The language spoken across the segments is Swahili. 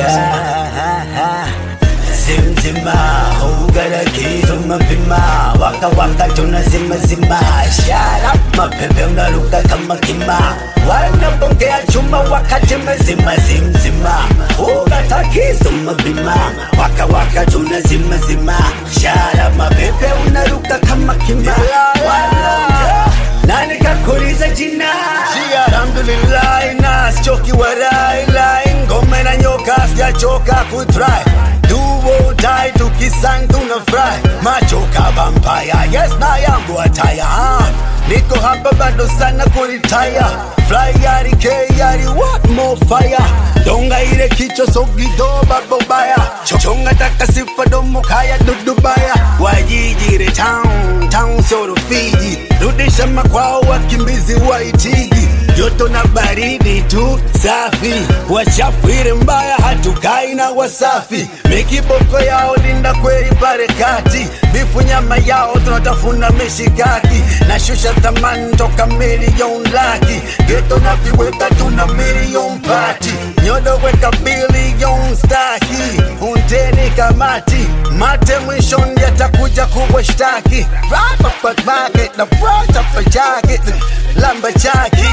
zimzima ugaragiza umapima waka waka tuna zima zima shara mapepe unaruka kama kima wanapokea chuma wakati mzima zimzima ugatakiza umapima waka waka tuna zima zima shara mapepe unaruka kama kima Wanaongea, nani kakuliza jina Jia, alhamdulillah na sichoki warai lai ngome na nyoka sijachoka kutry duo dai tukisang tunafry machoka vampire yes na yangu ataya ah. niko hapa bado sana kuritaya fly yari ke yari what more fire donga ile kicho sogido babobaya chonga taka sifa domo kaya dudubaya wajijire town town soro fiji rudisha makwao wakimbizi wa itigi joto na baridi tu safi wachafiri mbaya hatukai na wasafi mikiboko yao linda kweli pale kati bifu nyama yao tunatafuna mishikaki na shusha thamani toka milioni laki geto na viweka tuna milioni pati nyodo weka bilioni staki unteni kamati mate mwishoni yatakuja kuwashtaki rapapatake na protapachake lamba chaki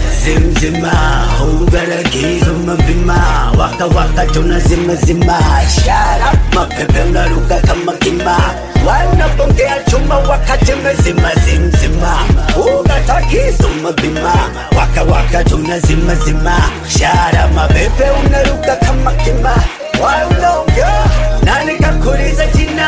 zimzima ugaragiza umapima waka waka tuna zima zima shara mapepe unaruka kama kima wanapongea chuma wakati mzima zimzima ugatakiza umapima waka waka tuna zima zima shara mapepe unaruka kama kima wanaongea nani kakuliza jina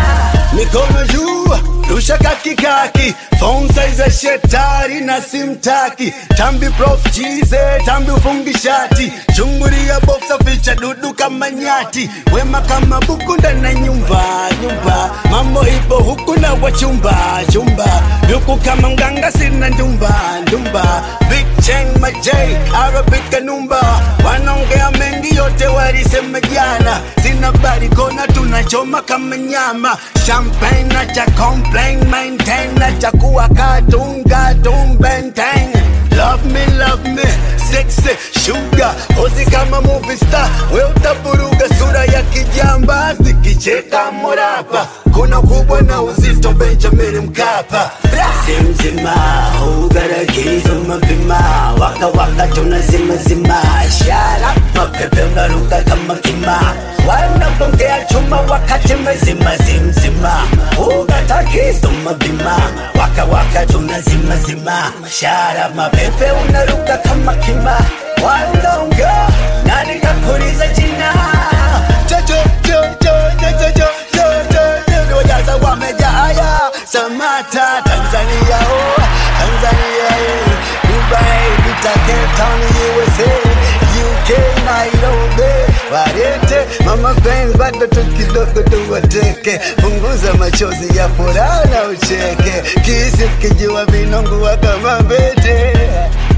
mikono juu rusha kakikaki phone size shetari na simtaki tambi prof chize tambi ufungishati chungulia boxa ficha dudu kama nyati wema kama buku ndani ya nyumba nyumba mambo ipo huku na wachumba chumba yuku kama mganga sina ndumba ndumba big chain majay arabic kanumba wanaongea mengi yote walisema jana sina barikona tunachoma kama nyama champagne na cha complain maintain na cha kuwa katunga tumbenteng Love me, love me, sexy sugar Ozi kama movie star, we utaburuga sura ya kijamba Zikicheka morapa, kuna kubwa na uzito Benjamin Mkapa zimzima ugaragiza umapima waka waka tuna zima zima shara mapepe unaruka kama kima wanapongea chuma wakati mzima zimzima ugatakiza umapima waka waka tuna zima zima shara mapepe unaruka kama kima wanaongea nani kakuliza jina Jojo, jojo, jojo, jojo, jojo Wajaza wamejaya Samata, Tanzania, oh Tanzania, eh Dubai, Vita, Cape Town, USA UK, Nairobi Warete, mama friends bado tu kidogo tuwateke Punguza machozi ya furaha na ucheke Kisi kijua vinongua kama mbete